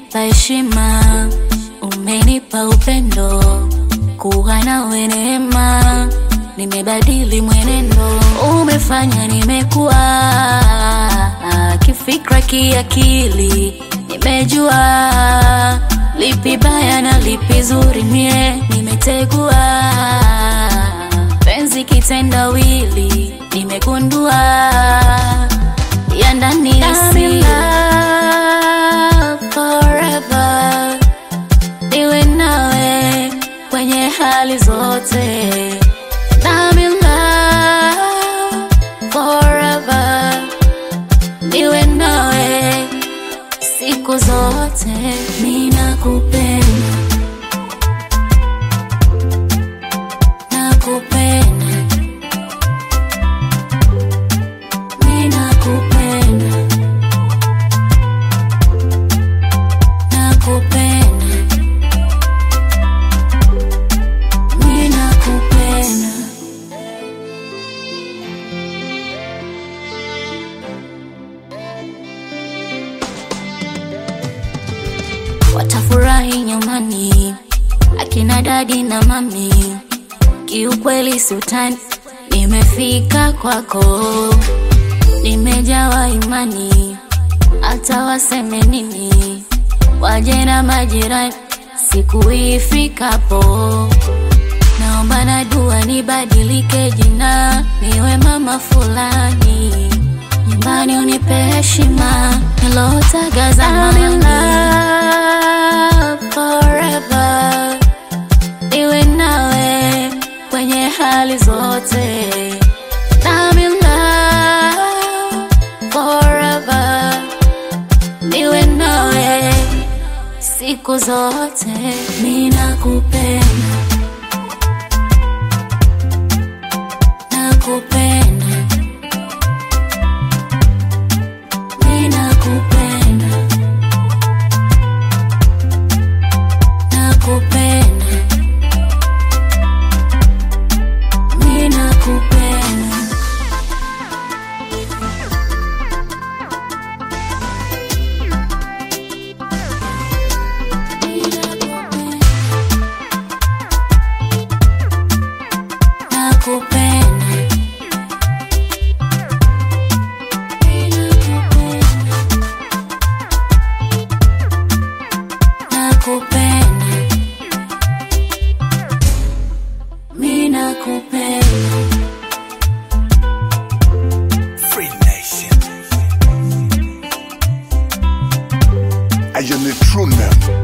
umenipa heshima, umenipa upendo, kuwa nawe neema, nimebadili mwenendo, umefanya nimekuwa kifikra, kiakili, nimejua lipi baya na lipi zuri, mie nimetegua penzi kitendawili, nimegundua ya ndani ya siri forever, niwe nawe kwenye hali zote. I'm in love forever, niwe nawe siku zote, ninakupenda, nakupenda, ninakupenda, nakupenda, ninakupenda. watafurahi nyumbani, akina dadi na mami. Kiukweli sultani, nimefika kwako, nimejawa imani, hata waseme nini, waje na majirani, siku ifikapo naomba na dua nibadilike jina, niwe mama fulani, nyumbani unipe heshima nilotaga zamani. Forever niwe nawe kwenye hali zote. I'm in love forever, niwe nawe siku zote, ninakupenda nakupenda, ninakupenda, nakupenda, ninakupenda. Nakupenda. Nakupenda, mi nakupenda. Free Nation. I am a true man.